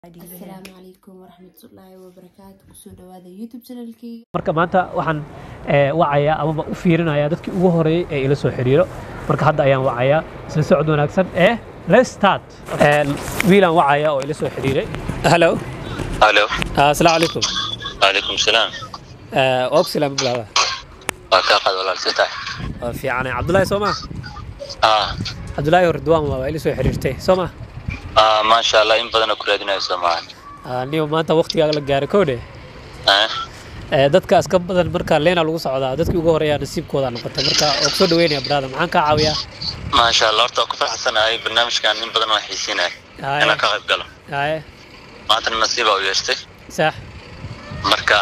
asalaamu calaykum waraxmatullaahi wabarakaatu kusoo dhawaada youtube channelkeyga marka maanta waxaan eh, wacayaa amaba u fiirinayaa dadkii ugu horeeyey ee ila soo xiriiro marka hadda ayaan wacayaa isla socod wanaagsan ee let's start Eh, wiilaan wacaya oo ila soo xiriiray hello الو asalaamu calaykum وعليكم السلام waa ku salaama bilaada waa kaa qaad walaalti tahay waa fiicanay cabdulaahi soo maa ah cabdulaahi hordwaan waa ila soo xiriirtay soo maa ah maasha allah in badanoo ku raadinayso maahan niyo maanta waqtigaaga la gaaray koodhe ah Eh, dadkaas ka badan marka leena lagu socdaa dadkii ugu horeeyaa nasiibkooda noqotay marka oo kusoo dhaweynaya brada maxaan kaa caawiyaa maasha allah horta waa ku faraxsanahay barnaamijkan in badan waa xiisinaya Haye. inaan ka qayb galo haye maantana nasiibaa u yeeshtay sax marka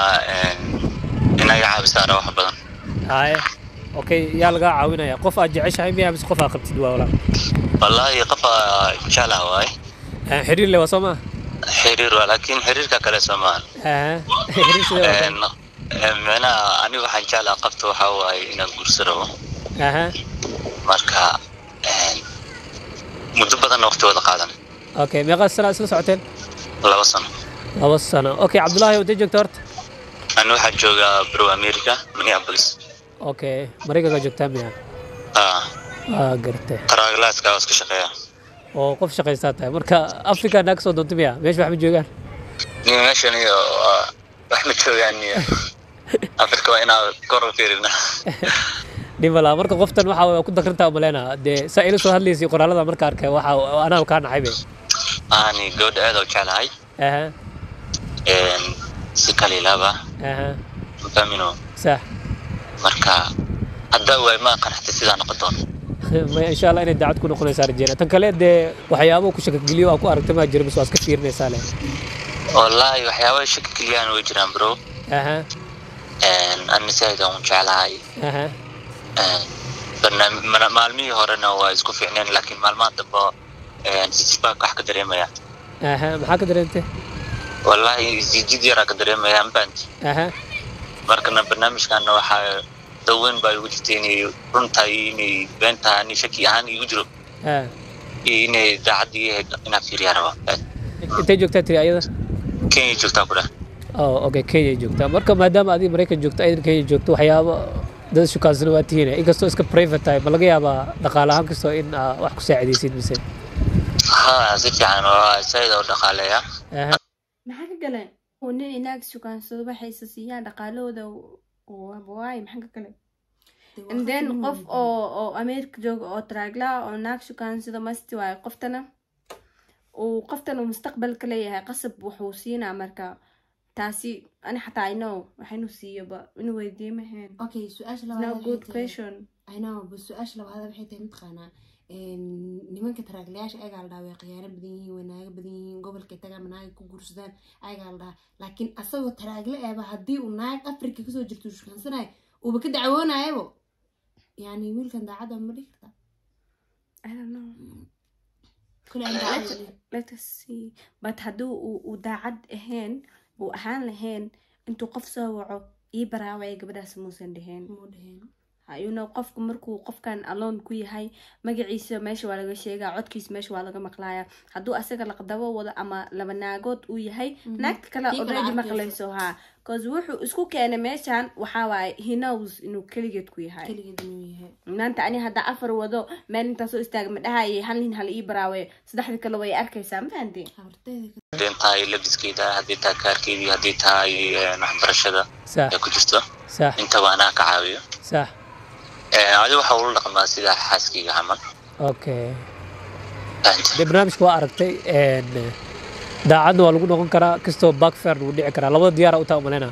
inaga caabisaara wax badan haye okay yaa lagaa caawinaya qof aad jeceshahay miyaa mise qof aad qabtid waa walaal wallaahi qofa jeclaha waaye Eh, xiriir le waa soo maa xiriir waa laakiin xiriirka kale soo maahan Aha. xiriir sidee waa Een, een, micnaha aniga waxaan jeclaha qabta waxaa waaye inaan guurso rabo aha marka een, muddo badanna waqti wada qaadan okay meeqaa sana isla socoteen laba sano laba sano okay cabdulaahi intee joogta horta ani waxaan joogaa bro america minneapolis okay maraykanka joogtaa miya ah waa gartay qaraaglaaska waa iska shaqeeya oo qof shaqaystaa tahay marka africa naa kasoo doonta miya meesha wax ma joogaan niyo meeshan iyo waa wax ma joogaan iyo afrika waa inaa kor u fiirina dhimala marka qoftan waxa waa ku dakrintaa umaleynaa dee saa ila soo hadlaysay qoraalada marka arkay waxa anaa kaa naxay be ani gabadha aad u jeclahay aha een, si kaliilaba aha mafahmino sax marka hadda waay ma qanaxtay sidaa noqon doono ma insha allah inay daacad ku noqonaysaa rajeyna tan kale dee waxyaabo ku shakageliyo aa ku aragtay maa jira mise waa iska fiirinaysaa leh wallaahi waxyaaba shaki keliyaan way jiraan bro aha Een, ani saaid aan u jeclahay aha Een, barnaam- mana- maalmihii horena waa isku fiicneen laakiin maalmaha dambe een, sisbaa wax ka dareemaya aha maxaa ka dareentay wallaahi isjijid yaraa ka dareemaya mbant aha markana barnaamijkana waxaa daweyn baa igu jirtay inay run tahay iyo inay been tahay ani shaki ahaan igu jiro ah iyo inay daacad ii ahayd inaan fiiriyaa raba intay joogtaa tiri ayada kenya joogtaa ku dhah oh okay kenya joogtaa marka maadaama adiga maraykan joogto aydan kenya joogto waxyaabo dad shukaansana waa tihiin inkastoo iska private tahay ma laga yaabaa dhaqaale ahaan kastoo in aa wax ku saacidaysid mise ha si fiican waa saaid oo dhaqaaleeya aha maxaa ka gale oo nin inaag sukaansado waxayse siiyaan dhaqaalahooda waay maxaa ka gale and then qof oo oo america jooga oo traagla oo naag shukaansado masti waayo qoftana uu qoftan uu mustaqbalka leeyahay qasab wuxuu siinaa marka taasi ani xataa i know waxaynu siiyoba inuu weydiiye maheen okay su-aasha no labaad good waxay tahay question I know but su-aasha labaad waxay tahay mataqaanaa een, nimanka taraaglayaasha ayagaa la dhahaa way khiyaano badan yihiin way naaga badan yihiin gobolkay tagaan ma naaga ku guursadaan ayagaa la dhahaa laakiin asagoo taraagle eeba haddii uu naag afrika kasoo jirto shukansanayo uuba ka dacwoonayabo yani wiilkan daacadda ma dhihi kartaa i don't know kule aan daacad weli. let us see but hadduu uu uu daacad ahayn uu ahaan lahayn intuu qof soo waco ii baraawaya gabadhaas muusan dheheen muu dheheen you know qofku markuu qofkan alone ku yahay magaciisa meesha waa laga sheegaa codkiisa meesha waa laga maqlaaya hadduu asaga laqdabo wado ama laba naagood uu yahay naagta kale Kii kale already arkayso. maqlayso ha cause wuxuu isku keenay meeshan waxaa waaye he knows inuu keligeed ku yahay keligeed inuu yahay maanta ani hadda afar wado meel intaa soo istaaga ma dhahayay hal nin hala ii baraawe saddexda kale way arkaysaa ma fahanti habarteeda hadday tahay labiskeeda hadday tahay kaarkeedii hadday tahay een, waxbarashada sax ee ku jirto sax intaba anaa ka caawiyo sax Een, adi waxa ula dhaqmaa sida xaaskeyga camal okay Fahanta? dee barnaamijka waa aragtay een, daacadna waa lagu noqon karaa kastoo backfair lagu dhici karaa labada diyaara u taa umaleynaa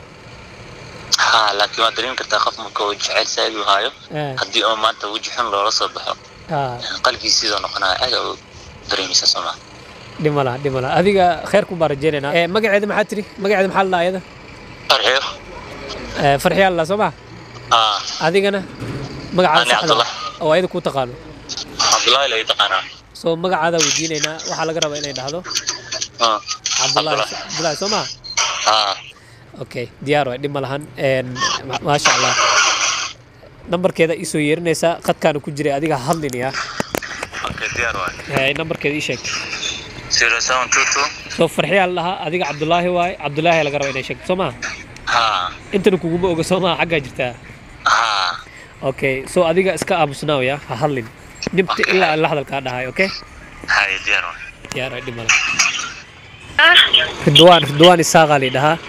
ha laakiin waad dareemi kartaa qof marka uu jecel saaid u haayo Eh, haddii oo maanta weji xun loola soo baxo ah, qalbigiisa sidoo noqonaya aad u dareemaysa sooma dhima laha dhima laha adiga kheerkun baan rajeynaynaa Eh, magaceeda maxaa tiri magaceeda maxaa la dhahaa ayada farxiyo Eh, farxiyaa la dhahaa soo ma ah adigana magacaada Ani saxda Cabdullah. oo ayada kuu taqaano cabdullaahi lay taqaanaa soo magacaada weydiinaynaa waxaa laga rabaa inay dhahdo Ah, cabdulaahi Cabdullah. cabdulaahi soo ma ah okay diyaar waay dhib ma lahan Een, ma- maasha allah nambarkeeda iisoo yeerinaysaa qadkaana ku jiray adiga hadlinaya okay diyaar waay nambarkeeda ii sheeg zero seven two two soo farxiyaa la dhahaa adiga cabdulaahi waaye cabdulaahi laga raba inay sheegto soo maha haa intana kuguma oga soo maha xaggaa jirtaa haa okay so adiga iska aamusnaawaya ha hadlin dhibta ilaa aan la hadalkaa dhahay okay hay diyaar waay diyaar ay dhimala ridwaan ridwaan isaaqaa la dhahaa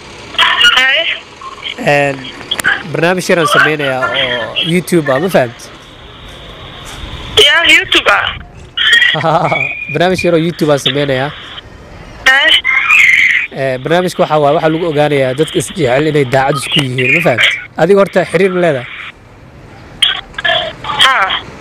Een, barnaamij yaraan sameynayaa oo youtube ah ma fahamt Ya, YouTube ah. barnaamij yaroo youtube aan sameynayaa Eh? Ee, barnaamijka waxaa waaye waxaa lagu ogaanayaa dadka isjecel inay daacad isku yihiin ma fahamt adiga horta xiriir ma leedahay Ha.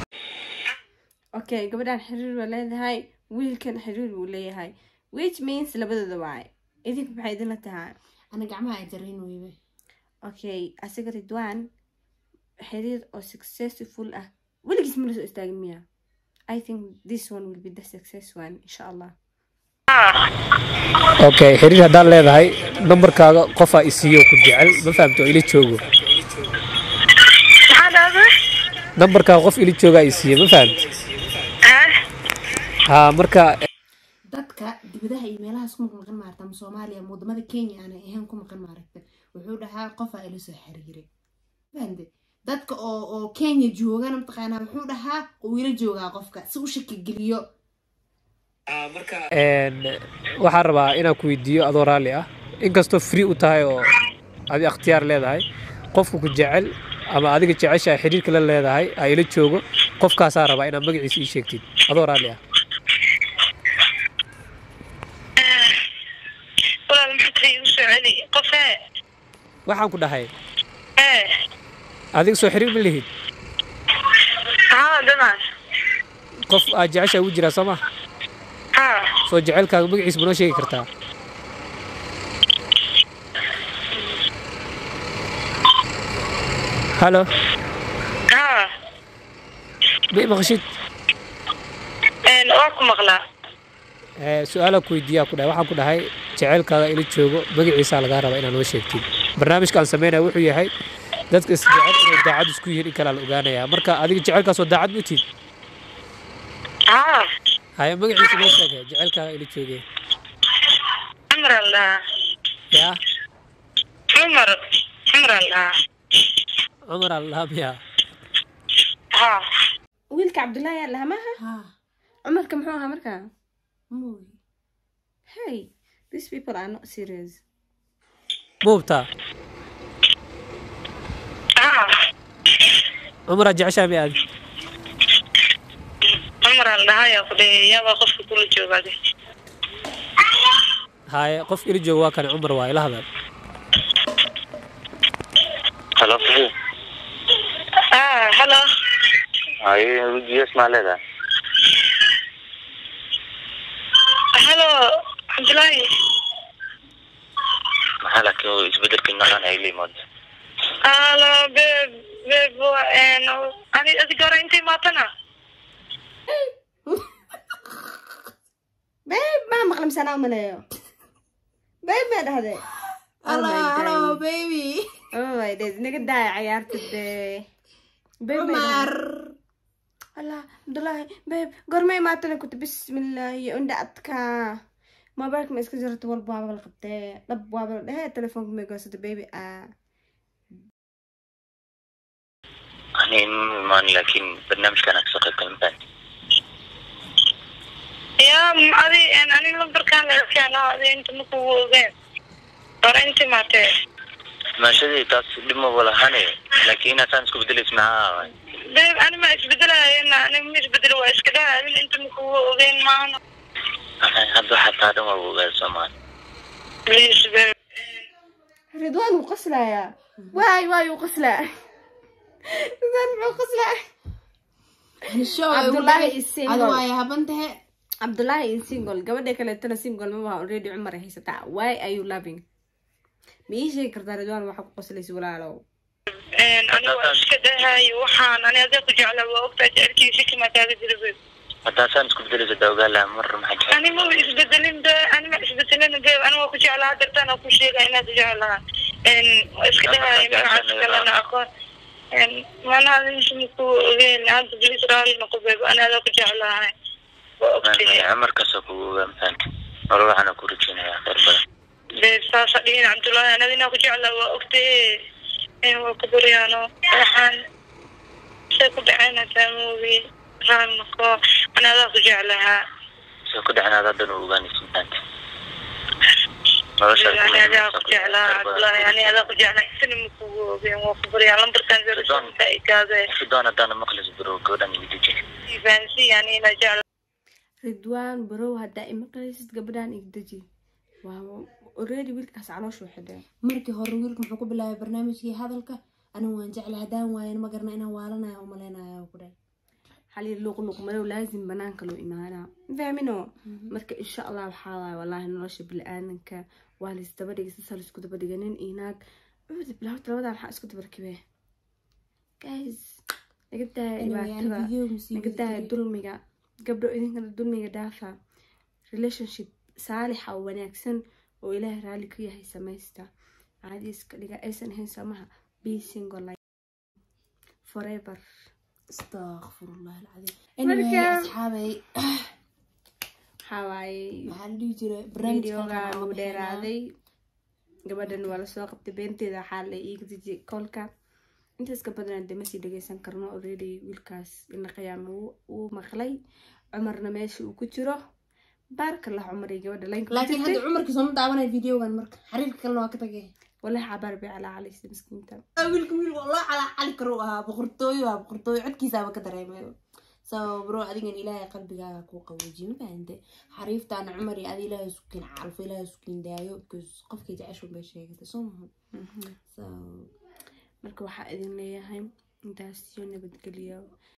okay gabadhan xiriir baa leedahay wiilkan xiriir buu leeyahay which means labadooda waay idinku maxay idinla tahay ana gacmaha ay jarayn weybe okay asiga ridwaan xiriir oo successful ah weligiis ma la soo istaagin miya i think this one will be the success one insha allah okay xiriir haddaan leedahay nambarkaaga qofaa isiiyo ku jecel ma fahamto oo ila joogo Maxaa dhahday? nambarkaaga qof ila joogaa isiiyo ma fahamt Eh? haa marka dadka dibadaha iyo meelahaas ku maqan maarta ama soomaaliya ama wadamada kenya aanay ahayn ku maqan maaragta wuxuu dhahaa qofaa ila soo xiriiray fahante dadka oo oo kenya joogana mataqaanaa wuxuu dhahaa uu ila joogaa qofka si u shaki geliyo een, waxaan rabaa inaan ku weydiiyo adoo raalli ah inkastoo free u tahay oo adi akhtiyaar leedahay qofka ku jecel ama adiga jecesha xiriirka la leedahay aa ila joogo qofkaasaa rabaa inaad magaciisa ii sheegtid adoo raalli ah Walaal maxaad tahay igu soo celi? Qof eh? waxaan ku dhahay Eh? adiga soo xiriir ma lihid Haa, dhamaan. qof aad jecesha ugu jiraa soo ma Haa. soo jecelkaaga magaciisa ma noo sheegi kartaa halo Haa. ma i maqashid Een, waa ku maqlaa. Ee, su-aalaa ku weydiiyaa ku dhahay waxaan ku dhahay jeceylkaaga ila joogo magaciisaa lagaa rabaa inaad noo sheegtid barnaamijka aan sameynaya wuxuu yahay dadka isjecel inay daacad isku yihiin in kalaa la ogaanayaa marka adiga jecelkaasoo daacad ma tid Haa. haya magaciisa noo sheegay jecelkaaga ila joogee Cumar al dhahaa. yaa Cumar. Cumar al dhahaa. cumar allaamiya Haa. wiilka cabdullaahi yaa lahaa maaha haa cumarka muxuu ahaa markaa mooy hey these people are not serious muubtaa Haa. cumaraa jeceshaa mi aadi Cumar al dhahaa yaa ku dhahay iyaba qofka kula joogaade. haya qof ila jooga waa kane cumar waa ila hadal halo Fifi. Haa, hello. haye wejiyas maa leedahay Hello, Cabdullaahi. maxaa laakiin isbedelkii noocaan ay la yimaado Hello, babe. Babe, waa een, ani adiga hore intay maatana? babe maa maqla misanaa umaleeyo babe maa dhahde hello my hello God. baby oh my days naga daaya cayaarta dee babe maa cumar dhahde allah abdullaahi babe gorma imaatana kuta bismillaahi indha adka mobilka ma iska jirto walba waaba la qabtee dhab waaba la dhehee telefoonka may goosata baby ah ani ma imaan laakiin barnaamijkan aan kasoo qayb galin baan Ya, adi een, ani lambarkaan la iskaano, adi inta ma kugu ogeen. Hore intii maatee. maashadii taas dhib maba lahane laakiin inaad saan isku bedelaysa maxaa waay Babe, ani ma isbedelayena, ani ma isbedelo waa iska dhaha, adin inta ma kugu ogeen maana. Ay, hadda waxaa taa dhan waa ogaada soomaali Please, babe. ridwaan wuu qoslayaa waay waay wuu qoslaa ridwaan muxuu qoslaa show Cabdullaahi is adi single waaye haban tahe cabdullaahi is single gabadha kaleetana single maba already cumar ay haysataa why are you loving ma ii sheegi kartaa ridwaan waxa ku qoslaysa walaalow Een, ani waa iska dhahay, waxaan, ani adiga ku jeclaa, waa ogtahay jecelkiisa kima kaaga jira, babe. haddaa saan isku bedelaysa daa ogaa laha mar maxaa jira ani ma isbedelin be ani ma isbedelin be ani waa ku jeclaa dartaan aan ku sheega inaad jeclaa n waa iska dhahay magacaas kalena aqoon n mana adinta maku ogeen hadda bilis raali noqo beeb ani adaa ku jeclahay waa ogtahay markaasoo kugu ogaa mafahanti wala waxaana ku rajeynayaa khayr badan dee saasa dhihin cabdullaahi anada inaa ku jeclaa waa ogtee in waa ku baryaano waxaan say ku dhaceen hataa moogi raalnako anadaa ku jeclahaa soo ku dhacnaad haddana u ogaanaysa maanta noloshaad ku ani adaa ku leedahay, jeclaa khayr badan. cabdullaahi ani adaa ku jeclaa isna ma kugu ogeen waa ku baryaa lambarkan zerosonka ikaade ridwaan haddaana maqlis bro gabadhan igu deji fahansi yani inaa jecla ridwaan barow haddaa imaqlaysid gabadhaan igdeji waa already wiilkaas calooshu xidheen markii hore wiilka muxuu ku bilaabay barnaamijkii hadalka anigu waan jecla haddaan waayan ma garna inaan waalanaya u malaynaya ku dhahay xali luqluq madow laazim banaanka loo imaanaa fahmino marka insha allah waxaa waaye wallaahi nolosha bili-aadanka waa la isdaba dhigay sasa la isku daba dhigay nin iyo naag cuudi bilaawta labadaa maxaa isku daba rakibee guys naga daaya dhibaatada naga daaya dulmiga gabdho idinkana dulmiga dhaafa relationship saalixa oo wanaagsan oo ilaahay raalli ka yahay samaysta caadi iska dhiga aysan ahayn samaha be single like forever astaqfirullah alcadiim anyway Marka- asxaabay waxaa waaye waxaa la dhihi jiray videoga barnaamijkan uu dheeraaday gabadhan waa lasoo qabtay beenteeda waxaa la iiga dejiyay kolka intaas ka badan dee masii dhageysan karno already wiilkaas ina qiyaama wuu- wuu maqlay cumarna meesha uu ku jiro baarka lah cumar iyo gabadha laynka ku laakiin jirtay hadda cumarkii sooma daawanaya videogan marka xariirka kalena waa ka tagay walahi cabaar bay calaa calaysa miskiinta wiilka wiil waa loo calaa cali karo u ahaa boqortooyo waa boqortooyo codkiisaaba ka dareemayo so bro adigan ilaahay qalbigaaga kuu qaboojiye ma fahante xariiftaana cumar iyo adi ilaahay isku kiin calfo ilaahay isku kiin daayo because qofkay jeceshu bay sheegatay soo maha so marka waxaa idin leeyahay intaas iyo nabadgelyo